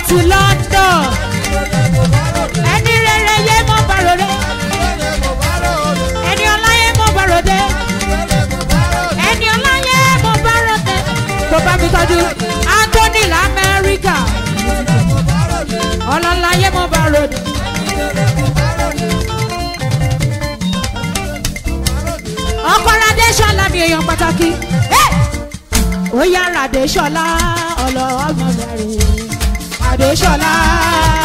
ti london ẹni rere yé mọ́ bàròdé ẹni ọláyé mọ́ bàròdé ẹni ọláyé mọ́ bàròdé kò bá mi tọ́jú anthony lamẹ́ríkà ọlọ́láyé mọ́ bàròdé. ọkọ̀rọ̀ adéṣọlá mi èèyàn pàtàkì ó yára adéṣọlá ọlọ́ọ̀mọ rẹ̀ adéṣọlá